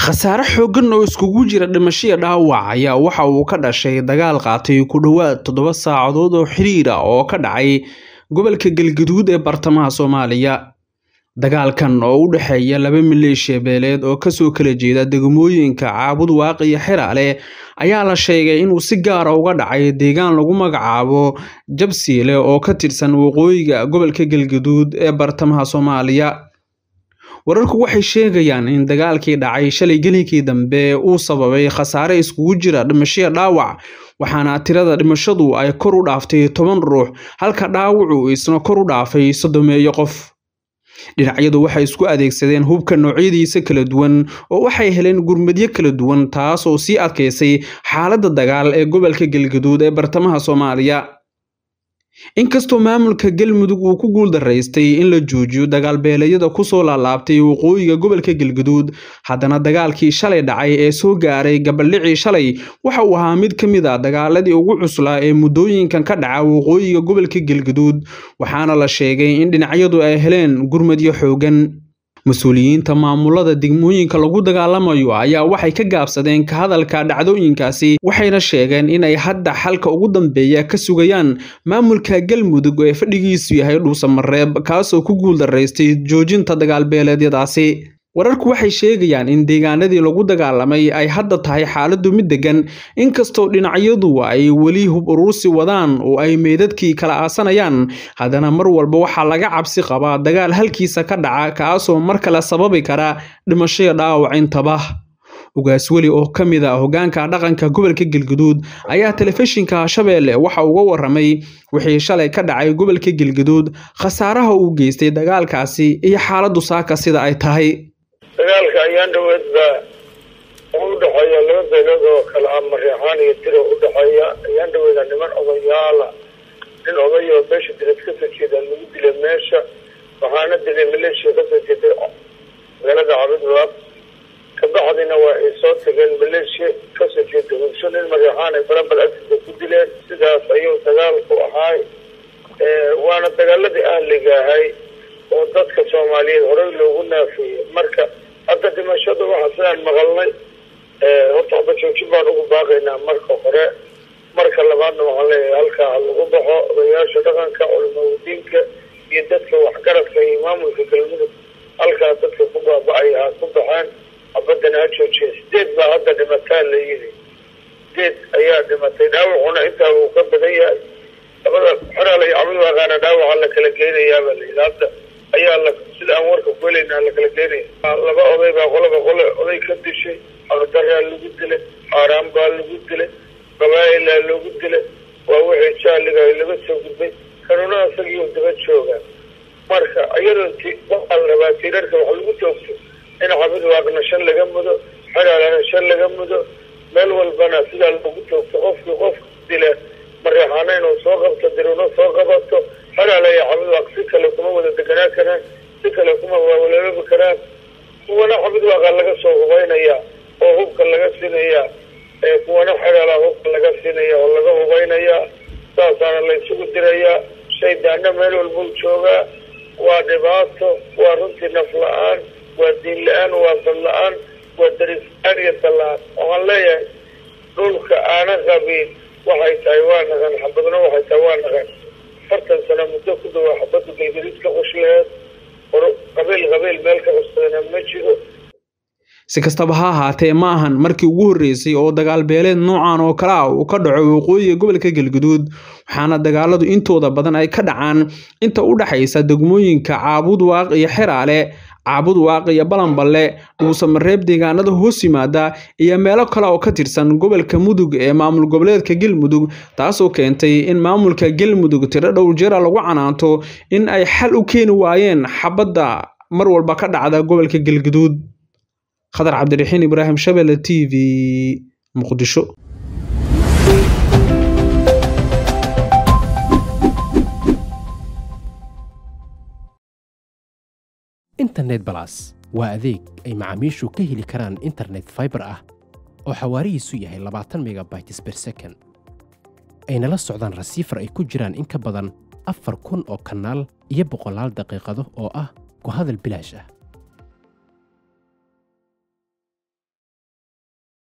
khasaare xooggan oo iskugu jira dhimashiya dhaawac ayaa waxa uu ka dhashay dagaal qaatay ku dhowaad toddoba saacadood oo xiriir ah oo ka dhacay gobolka galgaduud ee bartamaha soomaaliya dagaalkan oo u dhexeeya laba maleeshiya beeleed oo kasoo kala jeeda degmooyinka caabud waaqiyo xiraale ayaa la sheegay inuu si gaara uga dhacay deegaan lagu magacaabo jabsiile oo ka tirsan waqooyiga gobolka galgaduud ee bartamaha soomaaliya wararku waxay sheegayaan in dagaalkii dhacay shalay gelinkii dambe uu sababay khasaare iskugu jira dhimashiya dhaawac waxaana tirada dhimashadu ay kor u dhaaftay toban ruux halka dhaawacu isna kor u dhaafay soddomeeyo qof dhinacyadu waxay isku adeegsadeen hubka noocyadiisa kala duwan oo waxay heleen gurmadyo kala duwan taas oo sii adkaysay xaaladda dagaal ee gobolka galgaduud ee bartamaha soomaaliya inkastoo maamulka galmudug uu ku guuldaraystay in la joojiyo dagaalbeeleedyada kusoo laalaabtay waqooyiga gobolka galgaduud haddana dagaalkii shalay dhacay ee soo gaaray gabaldhicii shalay waxa uu ahaa mid ka mid a dagaaladii ugu cuslaa ee muddooyinkan ka dhaca waqooyiga gobolka galgaduud waxaana la sheegay in dhinacyadu ay heleen gurmadyo xoogan mas-uuliyiinta maamulada degmooyinka lagu dagaalamayo ayaa waxay ka gaabsadeen ka hadalka dhacdooyinkaasi waxayna sheegeen inay hadda xalka ugu dambeeya ka sugayaan maamulka galmudug ee fadhigiisu yahay dhuusamareeb kaasoo ku guuldaraystay joojinta dagaalbeeleedyadaasi wararku waxay sheegayaan in deegaanadii lagu dagaalamay ay hadda tahay xaaladdu mid degan inkastoo dhinacyadu ay weli hub uruursi wadaan oo ay meydadkii kala aasanayaan haddana mar walba waxaa laga cabsi qabaa dagaal halkiisa ka dhaca kaasoo mar kale sababi kara dhimashaya dhaawac intaba ugaas weli oo ka mid a hoggaanka dhaqanka gobolka galgaduud ayaa telefishinka shabeelle waxa uga waramay wixii shalay ka dhacay gobolka galgaduud khasaaraha uu geystay dagaalkaasi iyo xaaladdu saaka sida ay tahay dagaalka ayaan dhaweed baa u dhexeeya laba beelood oo kale ah mareexaan iyo tiro u dhexeeya ayaan dhaweeda niman odayaala nin oday oo meesha dilad kasoo jeeda lagu dilay meesha waxaana dilay maleeshiya kasoo jeeday magaalada cabidwaab kabacdina waa ay soo tageen maleeshiya kasoo jeeda hubsho nin mareexaan ay balambal agtiisa ku dileen sidaas ayuu dagaalku ahaay waana dagaaladii ahliga ahay oo dadka soomaaliyeed horey loogu naafeeyey marka hadda dhimashada waxaa sidaan maqalnay horta haba joojin baan ugu baaqaynaa marka hore marka labaadna waxaan leeyahay halkaa ha lagu baxo odayaasha dhaqanka culimadiinka iyo dadka waxgaradka iyo maamulka galmudug halkaa dadka ku baaba-ay ha ku baxeen habadana ha joojiya sideed baa hadda dhimataa la yidhi sideed ayaa dhimatay dhaawacuna intaa uu ka badan yahay labada xoraal iyo cabdulwaaqaana dhaawaca la kala geynayaabaa la yidhi hadda ayaa la sida aan warka ku helaynaa la kala geynaya laba oday baa qolaba qole oday ka dishay aqdaraa lagu dilay xaaraan baa lagu dilay qabaa'ilaa lagu dilay waa wixii jaaliga laga soo gudbay kanuna isagii daba joogaa marka iyadoo t waxaa la rabaa tiirarka wax lagu toogto in cabidwaaqna shan laga mudo xeraalana shan laga mudo meel walbana sidaa lagu toogto qofkii qofka dila mareexaana inuu soo qabto diruna soo qabato xeraala iyo cabidwaaq si kale kuma wada deganaa karaan si kale kuma wawaloobi karaan kuwana cabidwaaqa laga soo hubaynaya oo hubka laga siinaya kuwana xeraala hubka laga siinaya oo laga hubaynaya saasaana la isugu dirayaa shaydaana meel walbuu joogaa waa dhibaato waa runtii naf la-aan waa diin la-aan waa dad la-aan waa daris la-aan iyo dal-la-aan waxaan leeyahay dhulka aana qabin waxay tahay waa naqan xabadna waxay tahay waa naqan afartan sano muddo ku dawaa xabadda galgadiid ka qoshleed qabiil qabiil meel ka qabsadana ma jiro si kastaba ha ahaatee ma ahan markii ugu horreysay oo dagaal beeleed noocan oo kale ah uu ka dhaco waqooyiga gobolka galgaduud waxaana dagaaladu intooda badan ay ka dhacaan inta u dhexaysa degmooyinka caabud waaq iyo xeraale caabud waaq iyo balanballe dhuusamareeb deegaanada hoos yimaada iyo meelo kale oo ka tirsan gobolka mudug ee maamul goboleedka galmudug taasoo keentay in maamulka galmudug tiro dhowr jeera lagu canaanto in ay xal u keeni waayeen xabadda mar walba ka dhacda gobolka galgaduud khadar cabdiraxiin ibraahim shabelle t v muqdisho internet balas waa adeeg ay macaamiishu ka heli karaan internet faibar ah oo xawaarihiisu yahay labaatan megabytes ber second ayna la socdaan rasiifar ay ku jiraan in ka badan afar kun oo kanaal iyo boqolaal daqiiqado oo ah ku hadal bilaash ah